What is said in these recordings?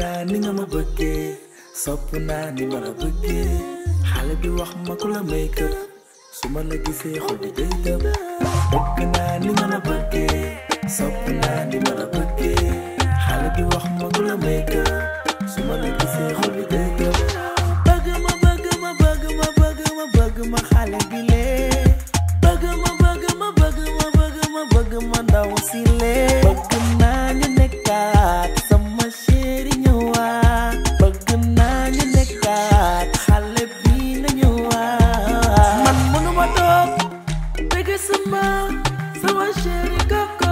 naa ni nga ma bëggee sopp naa ni ma la bëggee xale bi wax ma ku la may kër su ma la gisee xol bi day tëb bëgg naa ni nga la bëggee sopp naa ni ma la bëggee xale bi wax ma ku la may kër su ma la gisee xol bi day tëb bëgg ma bëgg ma bëgg ma bëgg ma bëgg ma xale bi lee bëgg ma bëgg ma bëgg ma bëgg ma bëgg ma ndaw si lee bëgg naa ñu nekkaat sama chéri ñëwaat bëgg naa ñu nekkaat xale bi na ñëwaat man mënuma toog bëgg sama sama chéri koko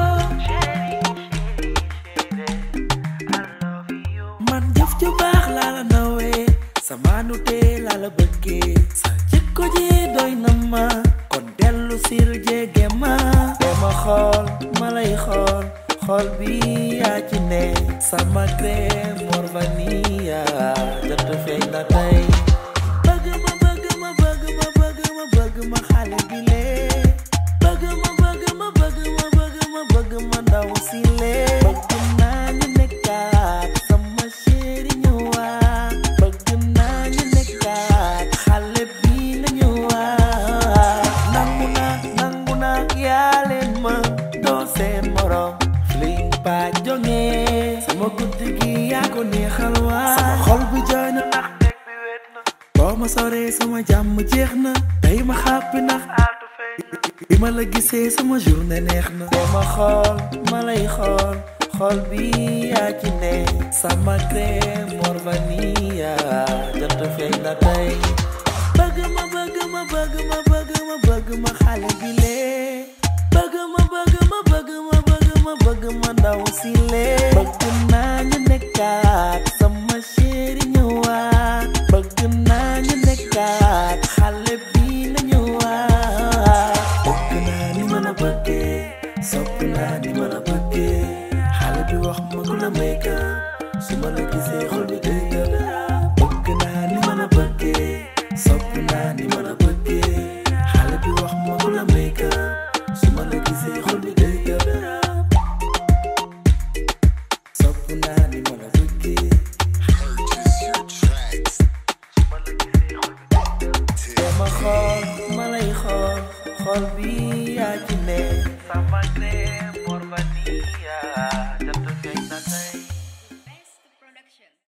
man jëf ju baax laa la nawee sama nute laa la bëggee sa jikko ji doy na ma kon dellu sil jege ma dema xool ma lay xool xool bi yaa ci ne sama crème mor vanilla jot feeñ na tey bëgg ma bëgg ma bëgg ma bëgg ma bëgg ma xale bi lee bëgg ma bëgg ma bëgg ma bëgg ma bëgg ma ndaw si lee bëgg naa ñu nekkaat sama chéri ñëwaat bëgg naa ñu nekkaat xale bi na ñëwaat nangu naa nangu naa yaa leen ma doo seen morom fling ba jonge sama guddi gi yaa ko neexal waa sama xol bi jooy na ndax dëgg bi wet na boo ma soree sama jàmm jeex na tey ma xàppi ndax bi ma la gisee sama journée neex na dama xool ma lay xool xool bi yaa ci ne sama crème mor vanilla jot feeñ na tey bëgg ma bëgg ma bëgg ma bëgg ma bëgg ma xale bi lee bëgg ma bëgg ma bëgg ma bëgg ma bëgg ma ndaw si lee bëgg naa ñu nekkaat sama chéri ñëwaat bëgg naa ñu nekkaat xale bi na ñëwaat bëgg naa ni ma la bëggee sopp naa ni ma la bëggee xale bi wax ma ku la may kër su ma la gisee xol bi day tëb bëgg naa ni ma la bëggee sopp naa ni ma la bëggee xale bi wax ma ku la may kër su ma la gisee xol bi day tëb sopp naa ni ma la bëggee Purchase your tracks dama xool ma lay xool xool bi yaa ci ne sama